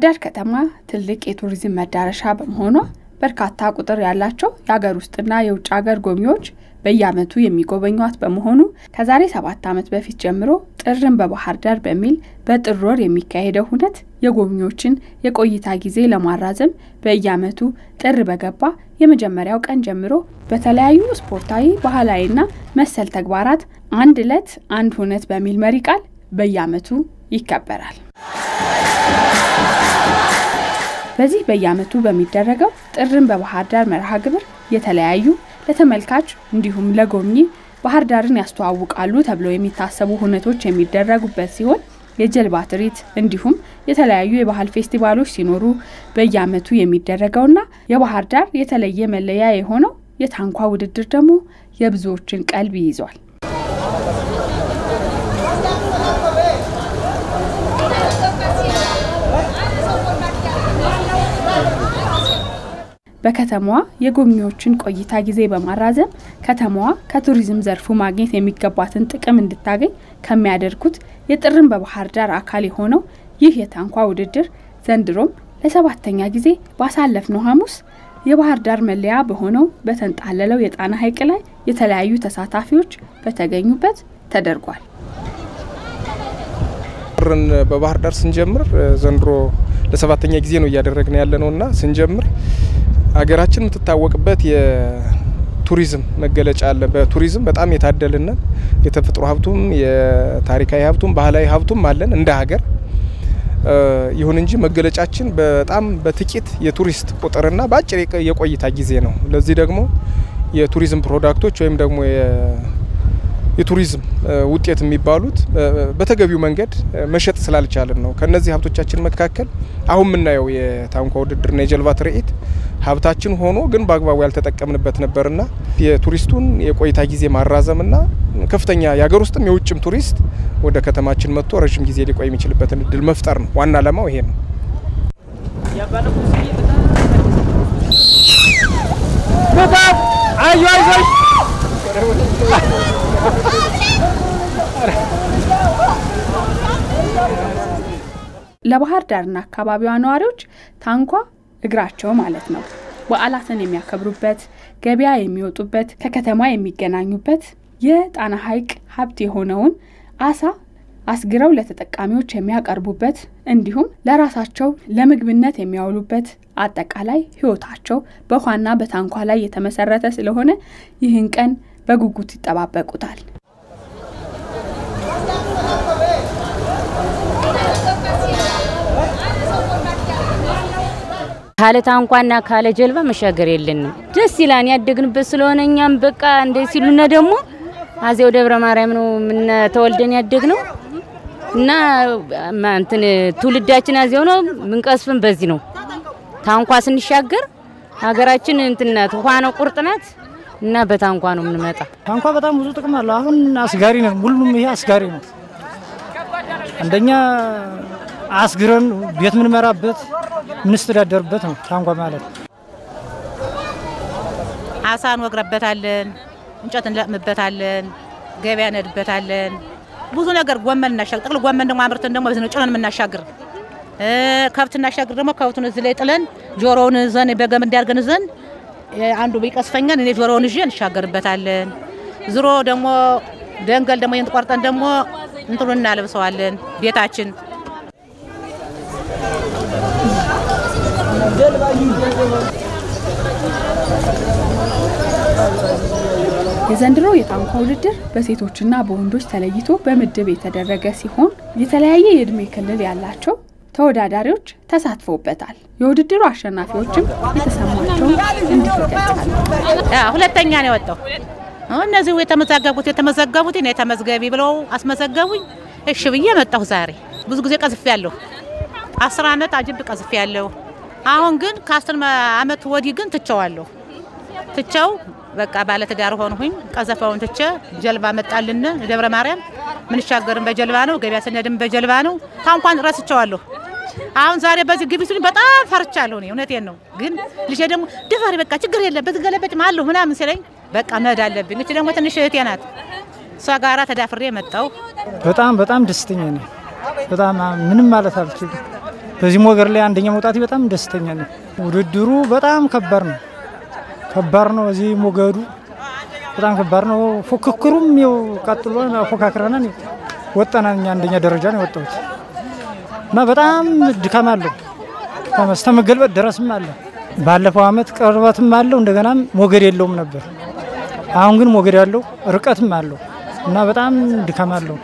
ዳር ከተማ ትልቅ የቱሪዝም መዳረሻ በመሆኗ በርካታ ቁጥር ያላቸው የሀገር ውስጥና የውጭ ሀገር ጎብኚዎች በየዓመቱ የሚጎበኟት በመሆኑ ከዛሬ ሰባት ዓመት በፊት ጀምሮ ጥርን በባህር ዳር በሚል በጥር ወር የሚካሄደው ሁነት የጎብኚዎችን የቆይታ ጊዜ ለማራዘም በየዓመቱ ጥር በገባ የመጀመሪያው ቀን ጀምሮ በተለያዩ ስፖርታዊ፣ ባህላዊና መሰል ተግባራት አንድ ዕለት አንድ ሁነት በሚል መሪ ቃል በየዓመቱ ይከበራል። በዚህ በየዓመቱ በሚደረገው ጥርን በባህር ዳር መርሃ ግብር የተለያዩ ለተመልካች እንዲሁም ለጎብኚ ባህር ዳርን ያስተዋውቃሉ ተብለው የሚታሰቡ ሁነቶች የሚደረጉበት ሲሆን የጀልባ ትርኢት እንዲሁም የተለያዩ የባህል ፌስቲቫሎች ሲኖሩ በየዓመቱ የሚደረገውና የባህር ዳር የተለየ መለያ የሆነው የታንኳ ውድድር ደግሞ የብዙዎችን ቀልብ ይይዟል። በከተማዋ የጎብኚዎችን ቆይታ ጊዜ በማራዘም ከተማዋ ከቱሪዝም ዘርፉ ማግኘት የሚገባትን ጥቅም እንድታገኝ ከሚያደርጉት የጥርን በባህር ዳር አካል የሆነው ይህ የታንኳ ውድድር ዘንድሮም ለሰባተኛ ጊዜ ባሳለፍነው ሐሙስ የባህር ዳር መለያ በሆነው በተንጣለለው የጣና ሐይቅ ላይ የተለያዩ ተሳታፊዎች በተገኙበት ተደርጓል። ጥርን በባህር ዳር ስንጀምር ዘንድሮ ለሰባተኛ ጊዜ ነው እያደረግን ያለ ነው እና ስንጀምር ሀገራችን የምትታወቅበት የቱሪዝም መገለጫ አለ። በቱሪዝም በጣም የታደልነን የተፈጥሮ ሀብቱም የታሪካዊ ሀብቱም ባህላዊ ሀብቱም አለን እንደ ሀገር። ይሁን እንጂ መገለጫችን በጣም በጥቂት የቱሪስት ቁጥርና በአጭር የቆይታ ጊዜ ነው። ለዚህ ደግሞ የቱሪዝም ፕሮዳክቶች ወይም ደግሞ የቱሪዝም ውጤት የሚባሉት በተገቢው መንገድ መሸጥ ስላልቻልን ነው። ከነዚህ ሀብቶቻችን መካከል አሁን የምናየው የታንኳ ውድድርና የጀልባ ትርኢት ሀብታችን ሆኖ ግን በአግባቡ ያልተጠቀምንበት ነበርና የቱሪስቱን የቆይታ ጊዜ ማራዘምና ከፍተኛ የሀገር ውስጥም የውጭም ቱሪስት ወደ ከተማችን መጥቶ ረዥም ጊዜ ሊቆይ የሚችልበትን እድል መፍጠር ነው። ዋና ዓላማው ይሄ ነው። ለባህር ዳርና አካባቢዋ ነዋሪዎች ታንኳ እግራቸው ማለት ነው። በዓላትን የሚያከብሩበት፣ ገበያ የሚወጡበት፣ ከከተማ የሚገናኙበት የጣና ሐይቅ ሀብት የሆነውን አሳ አስግረው ለተጠቃሚዎች የሚያቀርቡበት እንዲሁም ለራሳቸው ለምግብነት የሚያውሉበት አጠቃላይ ሕይወታቸው በውሃና በታንኳ ላይ የተመሰረተ ስለሆነ ይህን ቀን በጉጉት ይጠባበቁታል። ካለ ታንኳና ካለ ጀልባ መሻገር የለንም። ደስ ይላን ያደግንበት ስለሆነ እኛም በቃ እንደ ሲሉነ ደግሞ አዜው ደብረ ማርያም ነው ምነ ተወልደን ያደግ ነው እና እንትን ትውልዳችን አዜው ነው ምንቀስፍን በዚህ ነው። ታንኳ ስንሻገር ሀገራችን እንትናት ውሃ ነው ቁርጥናት እና በታንኳ ነው የምንመጣ። ታንኳ በጣም ብዙ ጥቅም አለው። አሁን አስጋሪ ነው፣ ሁሉም ይሄ አስጋሪ ነው። አንደኛ አስግረን ቤት ምንመራበት ምንስተዳደርበት ነው ታንኳ ማለት። አሳ እንወግረበታለን፣ እንጨት እንለቅምበታለን፣ ገበያ ነድበታለን። ብዙ ነገር ጎመን እናሻግር። ጥቅል ጎመን ደግሞ አምርተን ደግሞ በዚህ ነው ጭነን የምናሻግር። ከብት እናሻግር ደግሞ ከብቱን እዚህ ላይ ጥለን ጆሮውን ዘን በገመድ እንዲያርገን ዘን አንዱ ቢቀስፈኛል እኔ ጆሮውን ይዤ እንሻገርበታለን። ዝሮ ደግሞ ደንገል ደግሞ ይህን ቆርጠን ደግሞ እንትኑ እናለብሰዋለን ቤታችን የዘንድሮ የታንኳ ውድድር በሴቶችና በወንዶች ተለይቶ በምድብ የተደረገ ሲሆን የተለያየ የእድሜ ክልል ያላቸው ተወዳዳሪዎች ተሳትፈውበታል። የውድድሩ አሸናፊዎችም የተሰማቸውን እንዲህ ይገልጻሉ። ሁለተኛ ነው የወጣው። እነዚህ የተመዘገቡት የተመዘገቡት እኔ ተመዝገቢ ብለው አስመዘገቡኝ። እሺ ብዬ መጣሁ። ዛሬ ብዙ ጊዜ ቀዝፌ ያለሁ አስር ዓመት አጅብ ቀዝፌ ያለሁ። አሁን ግን ከአስር ዓመት ወዲህ ግን ትቸዋለሁ። ትቸው በቃ ባለትዳር ሆንሁኝ። ቀዘፋውን ትቼ ጀልባ መጣልን ደብረ ማርያም ምንሻገርም በጀልባ ነው፣ ገበያ ስነድም በጀልባ ነው። ታንኳን ረስቸዋለሁ። አሁን ዛሬ በዚህ ግቢ ሲሉኝ በጣም ፈርቻለሁ። እኔ እውነቴን ነው። ግን ልጄ ደግሞ ድፈሪ፣ በቃ ችግር የለም ብትገለበጭ አለሁ ምናምን ሲለኝ በቃ መሄድ አለብኝ። እች ደግሞ ትንሽ እህቴ ናት። እሷ ጋራ ተዳፍሬ መጣሁ። በጣም በጣም ደስተኛ ነኝ። በጣም ምንም ማለት አልችልም። በዚህ ሞገድ ላይ አንደኛ መውጣቴ በጣም ደስተኛ ነኝ። ውድድሩ በጣም ከባድ ነው፣ ከባድ ነው። እዚህ ሞገዱ በጣም ከባድ ነው። ፉክክሩም ይኸው ቀጥሎ ፎካክረናን ወጣናል። እኛ አንደኛ ደረጃ ነው የወጣሁት እና በጣም ድካም አለው እስከ መገልበጥ ድረስም አለ። ባለፈው አመት ቅርበትም አለው እንደገናም ሞገድ የለውም ነበር። አሁን ግን ሞገድ ያለው ርቀትም አለው እና በጣም ድካም አለው።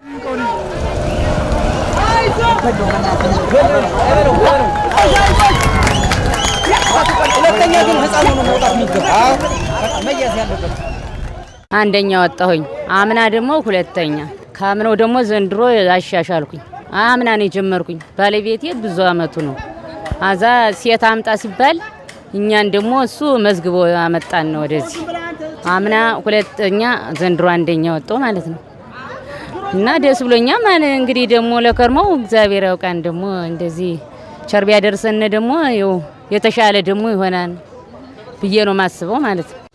አንደኛ ወጣሁኝ። አምና ደግሞ ሁለተኛ፣ ከአምናው ደግሞ ዘንድሮ አሻሻልኩኝ። አምና ነው የጀመርኩኝ። ባለቤቴ ብዙ አመቱ ነው። አዛ ሴት አምጣ ሲባል እኛን ደግሞ እሱ መዝግቦ አመጣን ነው ወደዚህ። አምና ሁለተኛ፣ ዘንድሮ አንደኛ ወጣው ማለት ነው። እና ደስ ብሎኛ ማን እንግዲህ ደግሞ ለከርመው እግዚአብሔር ያውቃን ደግሞ እንደዚህ ቸር ቢያደርሰን ደግሞ ይኸው የተሻለ ደግሞ ይሆናል ብዬ ነው ማስበው ማለት ነው።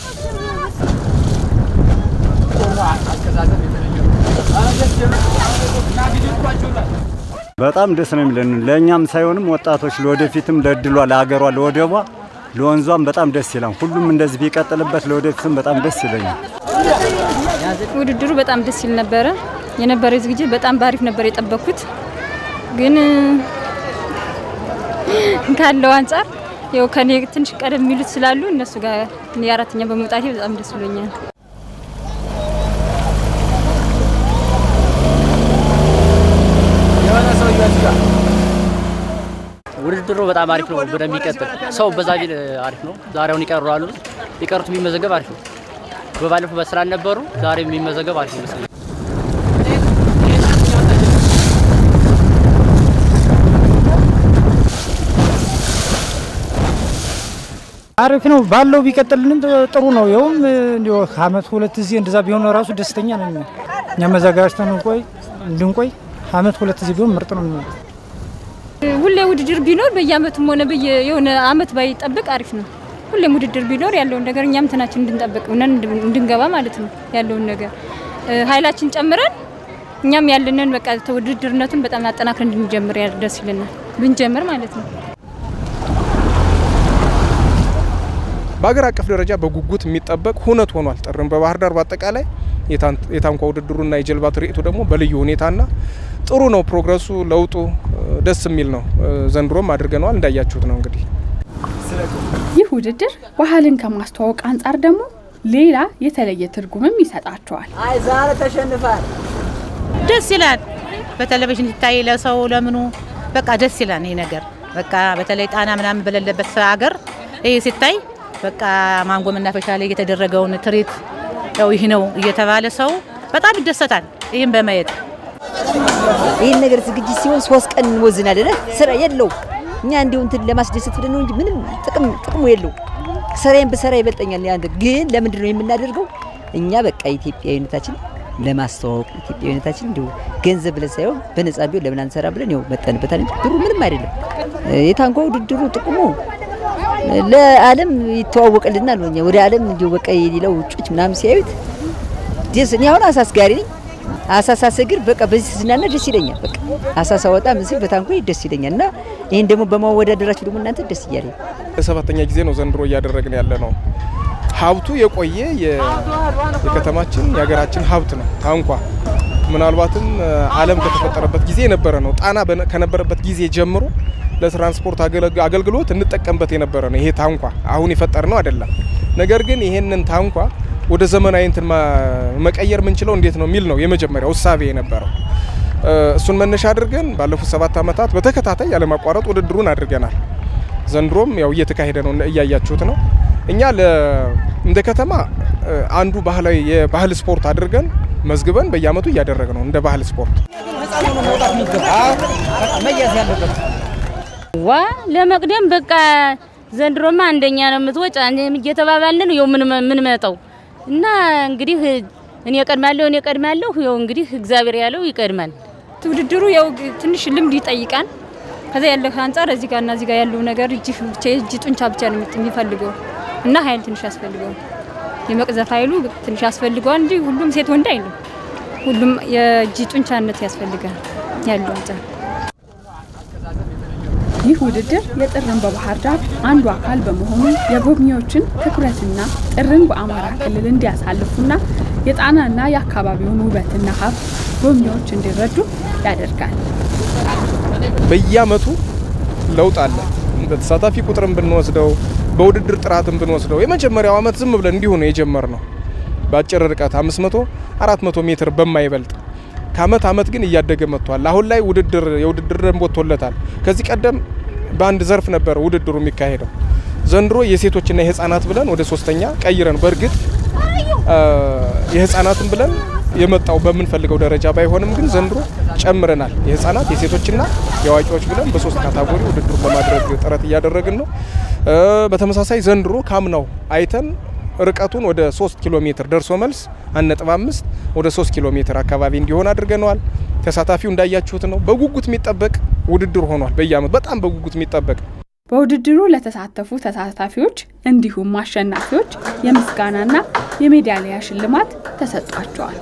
በጣም ደስ ነው የሚለን ለእኛም ሳይሆንም ወጣቶች ለወደፊትም ለእድሏ ለሀገሯ ለወደቧ ለወንዟም በጣም ደስ ይላል። ሁሉም እንደዚህ ቢቀጥልበት ለወደፊትም በጣም ደስ ይለኛል። ውድድሩ በጣም ደስ ይል ነበረ። የነበረ ዝግጅት በጣም ባሪፍ ነበር የጠበኩት፣ ግን ካለው አንጻር ያው ከኔ ትንሽ ቀደም የሚሉት ስላሉ እነሱ ጋር እኔ አራተኛ በመውጣቴ በጣም ደስ ብሎኛል። ውድድሩ በጣም አሪፍ ነው። ወደሚቀጥል ሰው በዛ ቢል አሪፍ ነው። ዛሬውን ይቀርራሉ። ሊቀሩት የሚመዘገብ አሪፍ ነው። በባለፈው በስራ ነበሩ። ዛሬ የሚመዘገብ አሪፍ ይመስለኛል። አሪፍ ነው ባለው ቢቀጥልንም ጥሩ ነው። ይኸውም እንዲያው ከአመት ሁለት ጊዜ እንደዛ ቢሆን ራሱ ደስተኛ ነኝ። እኛ መዘጋጅተን እንቆይ እንድንቆይ አመት ሁለት ጊዜ ቢሆን ምርጥ ነው የሚሆነው። ሁሌ ውድድር ቢኖር በየአመቱም ሆነ በየ የሆነ አመት ባይጠብቅ አሪፍ ነው። ሁሌም ውድድር ቢኖር ያለውን ነገር እኛም ትናችን እንድንጠብቅ ነን እንድንገባ ማለት ነው። ያለውን ነገር ኃይላችን ጨምረን እኛም ያለንን በቃ ውድድርነቱን በጣም አጠናክረን እንድንጀምር ደስ ይለናል ብንጀምር ማለት ነው። በሀገር አቀፍ ደረጃ በጉጉት የሚጠበቅ ሁነት ሆኗል። ጥርም በባህር ዳር በአጠቃላይ የታንኳ ውድድሩና የጀልባ ትርኢቱ ደግሞ በልዩ ሁኔታና ጥሩ ነው። ፕሮግረሱ ለውጡ ደስ የሚል ነው። ዘንድሮም አድርገነዋል እንዳያችሁት ነው እንግዲህ ይህ ውድድር ባህልን ከማስተዋወቅ አንጻር ደግሞ ሌላ የተለየ ትርጉምም ይሰጣቸዋል። አይ ዛሬ ተሸንፋል። ደስ ይላል። በቴሌቪዥን ሲታይ ለሰው ለምኑ በቃ ደስ ይላል። ይሄ ነገር በቃ በተለይ ጣና ምናምን በሌለበት ሀገር ይሄ ሲታይ በቃ ማንጎ መናፈሻ ላይ የተደረገውን ትርኢት ያው ይህ ነው እየተባለ ሰው በጣም ይደሰታል። ይህም በማየት ይህን ነገር ዝግጅት ሲሆን ሶስት ቀን እንወዝን አይደለ? ስራ የለው እኛ እንዲሁ እንትን ለማስደሰት ብለን ነው እንጂ ምንም ጥቅም ጥቅሙ የለው። ስራዬን ብሰራ ይበልጠኛል። ያን ግን ለምንድን ነው የምናደርገው? እኛ በቃ ኢትዮጵያዊነታችን ለማስተዋወቅ ኢትዮጵያዊነታችን እንዲሁ ገንዘብ ብለን ሳይሆን በነጻ ቢሆን ለምን አንሰራ ብለን ያው መጠንበታል እንጂ ብሩ ምንም አይደለም። የታንኳ ውድድሩ ጥቅሙ ለዓለም ይተዋወቅልናል። እኛ ወደ ዓለም እንዲሁ በቃ የሌላው ውጮች ምናምን ሲያዩት ደስ እኔ አሁን አሳ አስጋሪ ነኝ። አሳ ሳሰግር በቃ በዚህ ስዝናና ደስ ይለኛል። በቃ አሳ ሳወጣ ምስል በታንኳ ደስ ይለኛል እና ይህን ደግሞ በማወዳደራችሁ ደግሞ እናንተ ደስ እያለ ለሰባተኛ ጊዜ ነው ዘንድሮ እያደረግን ያለ ነው። ሀብቱ የቆየ የከተማችን የሀገራችን ሀብት ነው ታንኳ። ምናልባትም ዓለም ከተፈጠረበት ጊዜ የነበረ ነው። ጣና ከነበረበት ጊዜ ጀምሮ ለትራንስፖርት አገልግሎት እንጠቀምበት የነበረ ነው ይሄ ታንኳ። አሁን የፈጠር ነው አይደለም። ነገር ግን ይሄንን ታንኳ ወደ ዘመናዊ እንትን መቀየር የምንችለው እንዴት ነው የሚል ነው የመጀመሪያው እሳቤ የነበረው። እሱን መነሻ አድርገን ባለፉት ሰባት ዓመታት በተከታታይ ያለማቋረጥ ውድድሩን አድርገናል። ዘንድሮም ያው እየተካሄደ ነው፣ እያያችሁት ነው። እኛ እንደ ከተማ አንዱ ባህላዊ የባህል ስፖርት አድርገን መዝግበን በየአመቱ እያደረግ ነው እንደ ባህል ስፖርት ዋ ለመቅደም በቃ ዘንድሮማ አንደኛ ነው የምትወጭ እየተባባልን ነው ምን መጠው እና እንግዲህ እኔ ቀድማለሁ እኔ ቀድማለሁ። ያው እንግዲህ እግዚአብሔር ያለው ይቀድማል። ውድድሩ ያው ትንሽ ልምድ ይጠይቃል። ከዛ ያለ አንጻር እዚህ ጋር እና እዚህ ጋር ያለው ነገር እጅ ብቻ የእጅ ጡንቻ ብቻ ነው የሚፈልገው እና ኃይል ትንሽ ያስፈልገዋል። የመቅዘፍ ኃይሉ ትንሽ ያስፈልገዋል እንጂ ሁሉም ሴት ወንድ አይልም። ሁሉም የእጅ ጡንቻነት ያስፈልጋል ያለው አንጻር ይህ ውድድር የጥርን በባህር ዳር አንዱ አካል በመሆኑ የጎብኚዎችን ትኩረትና ጥርን በአማራ ክልል እንዲያሳልፉና የጣናና የአካባቢውን ውበትና ሀብት ጎብኚዎች እንዲረዱ ያደርጋል። በየአመቱ ለውጥ አለ። በተሳታፊ ቁጥርን ብንወስደው በውድድር ጥራትን ብንወስደው የመጀመሪያው አመት ዝም ብለን እንዲሁ ነው የጀመርነው በአጭር ርቀት 500 400 ሜትር በማይበልጥ ከአመት አመት ግን እያደገ መጥቷል። አሁን ላይ ውድድር የውድድር ደንብ ወጥቶለታል። ከዚህ ቀደም በአንድ ዘርፍ ነበር ውድድሩ የሚካሄደው። ዘንድሮ የሴቶችና የህፃናት ብለን ወደ ሶስተኛ ቀይረን በእርግጥ የህፃናትን ብለን የመጣው በምንፈልገው ደረጃ ባይሆንም ግን ዘንድሮ ጨምረናል። የህፃናት የሴቶችና የአዋቂዎች ብለን በሶስት ካታጎሪ ውድድሩን ለማድረግ ጥረት እያደረግን ነው። በተመሳሳይ ዘንድሮ ካምናው አይተን ርቀቱን ወደ 3 ኪሎ ሜትር ደርሶ መልስ 1.5 ወደ 3 ኪሎ ሜትር አካባቢ እንዲሆን አድርገነዋል። ተሳታፊው እንዳያችሁት ነው። በጉጉት የሚጠበቅ ውድድር ሆኗል። በየአመቱ በጣም በጉጉት የሚጠበቅ በውድድሩ ለተሳተፉ ተሳታፊዎች እንዲሁም አሸናፊዎች የምስጋናና የሜዳሊያ ሽልማት ተሰጥቷቸዋል።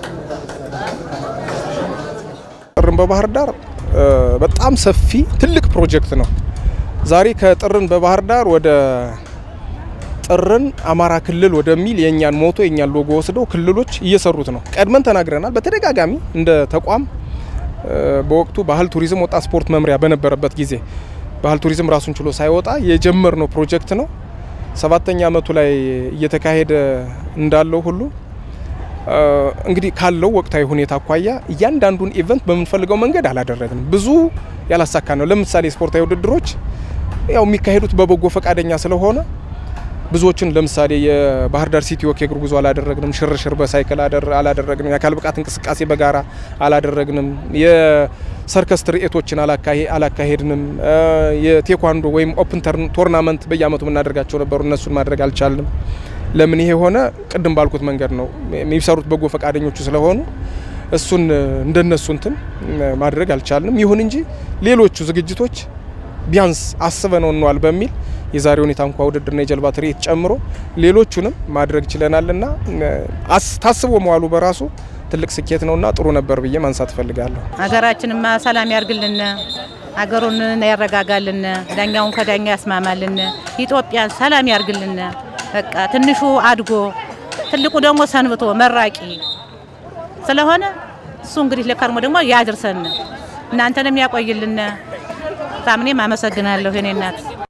ጥርን በባህር ዳር በጣም ሰፊ ትልቅ ፕሮጀክት ነው። ዛሬ ከጥርን በባህር ዳር ወደ ጥርን አማራ ክልል ወደሚል የእኛን ሞቶ የእኛን ሎጎ ወስደው ክልሎች እየሰሩት ነው። ቀድመን ተናግረናል። በተደጋጋሚ እንደ ተቋም በወቅቱ ባህል ቱሪዝም፣ ወጣት ስፖርት መምሪያ በነበረበት ጊዜ ባህል ቱሪዝም ራሱን ችሎ ሳይወጣ የጀመርነው ፕሮጀክት ነው። ሰባተኛ አመቱ ላይ እየተካሄደ እንዳለው ሁሉ እንግዲህ ካለው ወቅታዊ ሁኔታ አኳያ እያንዳንዱን ኢቨንት በምንፈልገው መንገድ አላደረግንም። ብዙ ያላሳካ ነው። ለምሳሌ ስፖርታዊ ውድድሮች ያው የሚካሄዱት በበጎ ፈቃደኛ ስለሆነ ብዙዎችን ለምሳሌ የባህር ዳር ሲቲ ወክ የእግር ጉዞ አላደረግንም። ሽርሽር በሳይክል አላደረግንም። የአካል ብቃት እንቅስቃሴ በጋራ አላደረግንም። የሰርከስ ትርኢቶችን አላካሄድንም። የቴኳንዶ ወይም ኦፕን ቶርናመንት በየአመቱ የምናደርጋቸው ነበሩ። እነሱን ማድረግ አልቻልንም። ለምን ይሄ ሆነ? ቅድም ባልኩት መንገድ ነው። የሚሰሩት በጎ ፈቃደኞቹ ስለሆኑ እሱን እንደነሱ እንትን ማድረግ አልቻልንም። ይሁን እንጂ ሌሎቹ ዝግጅቶች ቢያንስ አስበነው እንዋል በሚል የዛሬውን የታንኳ ውድድርና የጀልባ ትርኢት ጨምሮ ሌሎቹንም ማድረግ ችለናልና ታስቦ መዋሉ በራሱ ትልቅ ስኬት ነውና ጥሩ ነበር ብዬ ማንሳት እፈልጋለሁ። ሀገራችንማ ሰላም ያርግልን፣ ሀገሩን ያረጋጋልን፣ ዳኛውን ከዳኛ ያስማማልን፣ ኢትዮጵያን ሰላም ያርግልን። በቃ ትንሹ አድጎ ትልቁ ደግሞ ሰንብቶ መራቂ ስለሆነ እሱ እንግዲህ ለከርሞ ደግሞ ያድርሰን፣ እናንተንም ያቆይልን። ታምኔም አመሰግናለሁ የኔ እናት።